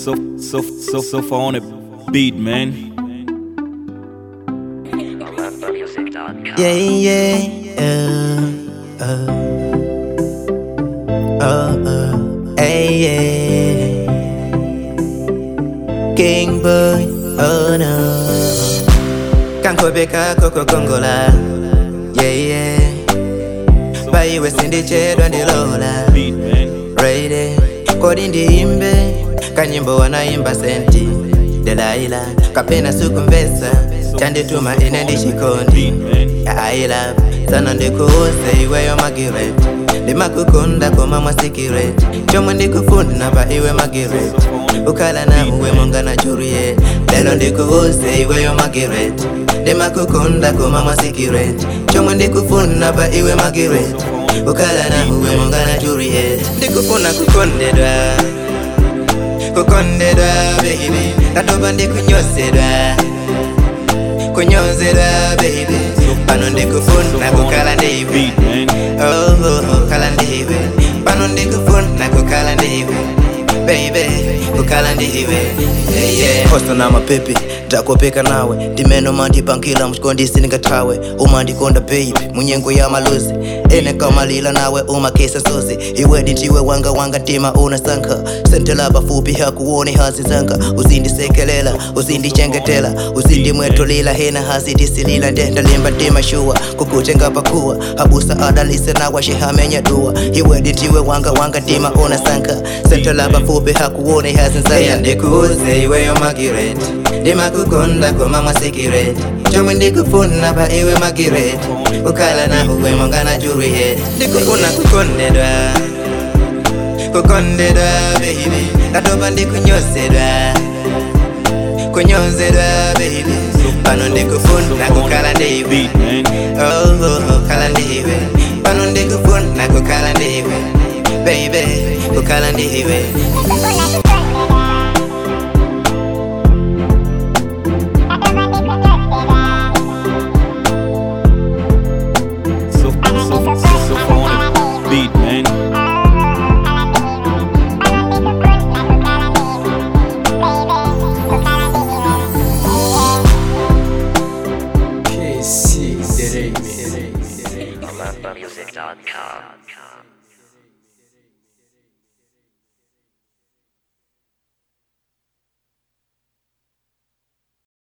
so so so so far on a beat, man. Yeah, yeah, uh, uh, uh, uh, hey, yeah. King boy, oh no. Kankobeka koko kongola, yeah, yeah. Baiwe sindichedwa ndilola, Beat, man. ready. Kodi ndiimbe, kanyimbo wanaimba senti. Delaila, kapena sukumvesa, chandituma ine ndishikondi. Beat, man. aila sana ndikuuse iweyo magireti ndimakukunda koma mwa sikireti chomwe ndikufuna pa iwe magireti ukhala na uwe monga na juliet lelo ndikuuse iweyo magireti ndimakukunda koma mwa sikireti chomwe ndikufuna pa iwe magireti ukhala na uwe monga na juliet ndikufuna kukondedwa kukondedwa baby ndatopa ndikunyosedwa kunyozedwa baby pano ndikufuna kukhala ndiwe Beat, man. oh, oh, oh, khala ndiwe pano ndikufuna kukhala ndiwe baby kukhala ndiwe yeah, yeah. hosto na mapepe ndakopeka nawe ndimeno mandipankila mchikondisi ndingathawe umandikonda baby munyengo ya maluzi ene kamalila nawe umakesa sozi iwe ndintiwe wanga wanga ntima unasankha sentela pafupi hakuone hasi zanga uzindisekelela uzindichengetela uzindimwetulila hena hazidisilila ndendalimba ntima shuwa kukutenga pakuwa habusa adalise nawa shihamenya duwa iwe ndintiwe wanga wanga ntima unasankha sentela pafupi hakuone hasi zanga ndikuuze iweyo magireti ndimakukonda koma mwa sikireti chomwe ndikufuna pa iwe magireti ukhala na uwe monga na juliet ndikufuna kukondedwa kukondedwa baby ndatopa ndikunyosedwa kunyozedwa baby pano ndikufuna kukhala ndiwe Beat, man. oh, oh, oh, khala ndiwe pano ndikufuna kukhala ndiwe baby kukhala ndiwe So so so so far on a beat, man. KC, the remix. Music.com.